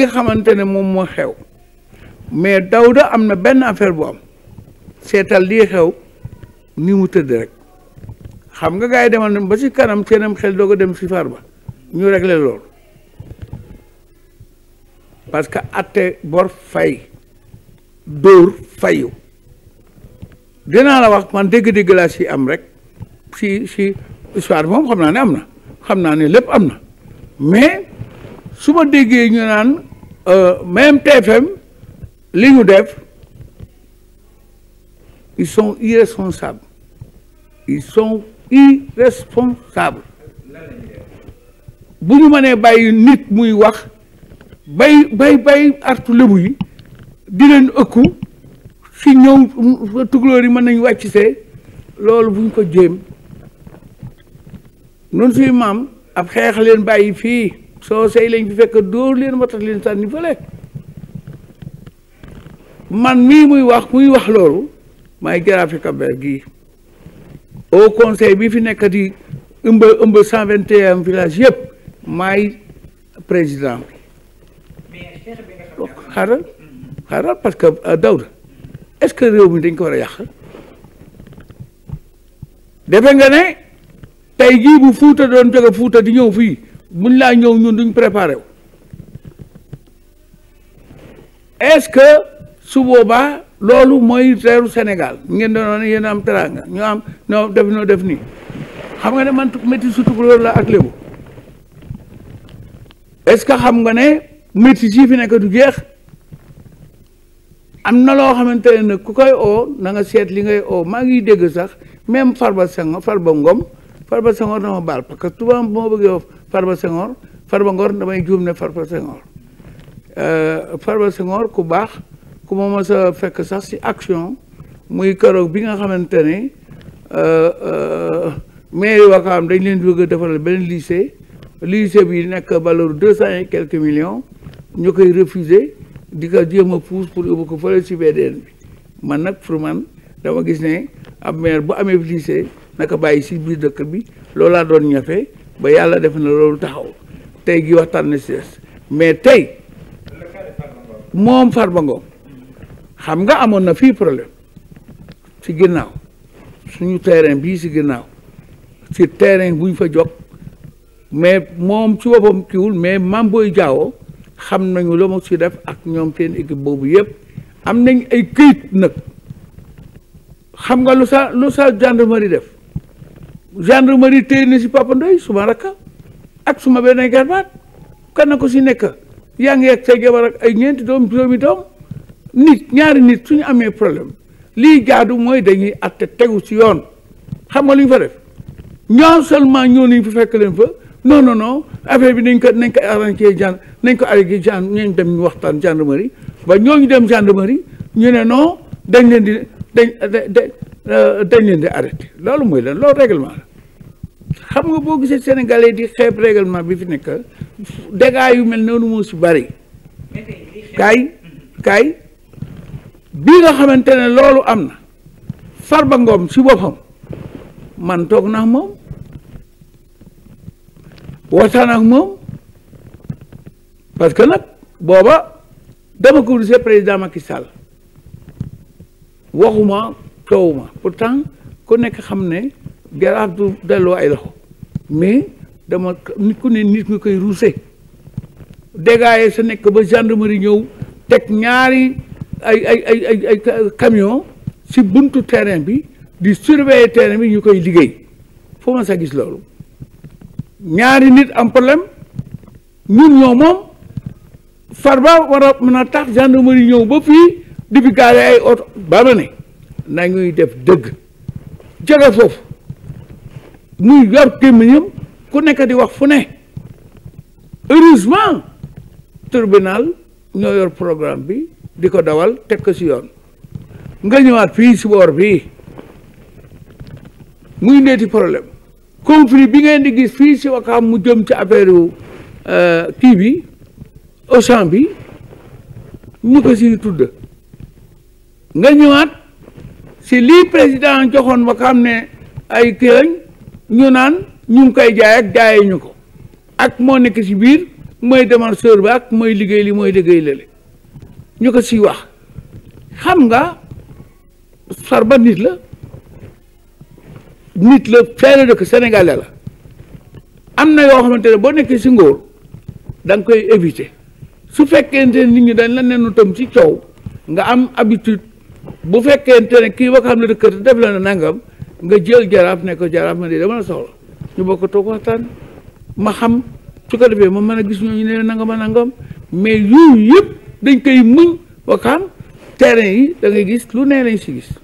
lii xamante ne moom moo xew mais Daouda am na benn affaire bu am seetal lii xew ni mu tëdd rek xam nga gars yi demal nañ ba ci kanam seenam xel doog a dem ci Farba ñu réglé loolu parce que atte bor fay dóor fayu dinaa la wax man dégg-dégg laa ci am rek ci ci histoire moom xam naa ne am na xam naa ne lépp am na mais su ma déggee ñu naan même TFM li ñu def ils sont irresponsables ils sont irresponsables bu ñu mënee bàyyi nit muy wax bay bay bay artu lébu yi di leen ëkku si ñëw tukulóor yi mën nañu wàcc see loolu bu ñu ko jéem noonu suy maam ab xeex leen bàyyi fii soo sey lañ fi fekk dóor leen watat leen sànni fële man mii muy wax muy wax loolu maay jaraafi Cap-Vert gii au conseil bi fi nekk di ëmb ëmb cent vingt et un village yëpp maay président bi xaaral xaaral parce que Daouda est-ce que réew mi dañ ko war a yàq defe nga ne tey jii bu fuuta doon jóge fuuta di ñëw fii buñ laa ñëw ñun duñ préparé wu est-ce que su boobaa loolu mooy reeru Sénégal ngeen doon yéen am teraanga ñoo am ñoo def noo def nii xam nga ne man métti surtout loolu la ak lébu est-ce que xam nga ne métti sii fi nekk du jeex am na loo xamante ne nag ku koy oo na nga seet li ngay oo maa ngi dégg sax même Farba Senghor Farba Ngom Farba Senghor dama baal parce que souvent bu ma bëggee Farba Senghor Farba Ngor damay juum ne Farba Senghor Farba Senghor ku baax ku ma mës a fekk sax ci action muy keroog bi nga xamante ne mairie Wakaam dañ leen bëgg a defaral benn lycée lycée bi nekk valeur deux cent et quelques millions ñu koy refuser di ko jéem a pousse pour yóbbu ko fële ci VDN bi man nag pour man dama gis ne ab maire bu amee lycée naka bàyyi ci biir dëkk bi loolu laa doon ñafe ba yàlla def na loolu taxaw tey gi waxtaan na ci des mais tey moom Farba Ngom xam nga amoon na fii problème ci ginnaaw suñu terrain bii ci ginnaaw ci terrain buñ fa jog mais moom ci boppam kiwul mais Mame Boye Diao xam nañu la ma ci def ak ñoom seen équipe boobu yëpp am nañ ay këyit nag xam nga lu sa lu sa gendarmerie def gendarmerie téye na ci Papa Ndoye suma rakka ak suma benn garbaat kan na ko ci nekk yaa ngi ak say jabar ak ay ñeenti doom juróomi doom nit ñaari nit suñu amee problème lii jaadu mooy dañuy atte tegu ci yoon xam nga lu ñu fa def ñoo seulement ñoo nañ fa fekk leen fa non non non affaire bi nañ ko nañ ko arrangé gen nañ ko arrangé gen ñooñu dem ñu waxtaan gendarmerie ba ñooñu dem gendarmerie ñu ne non dañ leen di dañ dañ leen di arrêté loolu mooy lan loolu règlement la xam nga boo gisee sénégalais di xeeb règlement bi fi nekk dégâts yu mel noonu moo si bari kaay kaay bii nga xamante ne loolu am na Farba Ngom si boppam man toog naa moom waxtaan ak moom parce que nag booba dama ko gisee président Macky Sall waxuma toowuma pourtant ku nekk xam ne jaraaf du delloo ay loxo mais dama nit ku ne nit nga koy ruuse dégâts sa nekk ba gendarmerie ñëw teg ñaari ay ay ay ay ay camion si buntu terrain bi di surveiller terrain bi ñu koy liggéey foo ma sa gis loolu ñaari nit am problème ñun ñoo moom Farba war a mën a tax gendarmerie ñëw ba fii di fi gaare ay oto ba ma ne nañuy def dëgg jóge foofu muy yor gémmiñam ku nekk di wax fu ne heureusement tribunal ñoo yor programme bi di ko dawal teg ko si yoon nga ñëwaat fii si boor bii muy ndeeti problème conflit bi ngeen di gis fii si Wakaam mu jëm ci affaire yu kii bi Auchan bi ñu ko si tudd nga ñëwaat si lii président joxoon Wakaam ne ay kii lañ ñu naan ñu ngi koy jaay ak jaayee ñu ko ak moo nekk si biir mooy démarcheur ba ak mooy liggéey li mooy liggéey lale ñu ko siy wax xam nga Farba nit la nit la feere dëkk sénégalais la am na yoo xamante ne boo nekkee si ngóor da nga koy éviter su fekkente ne nit ñi dañ la nenu tam ci coow nga am habitude bu fekkente ne kii ba xam ne dëkk def la na nangam nga jël jaraaf ne ko jaraaf ma de dama la soxla ñu bokk toog waxtaan ma xam su ko defee ma mën a gis ñooñu ne nangam a nangam mais yooyu yëpp dañ koy muñ ba xam terrain yi da ngay gis lu nee lañ si gis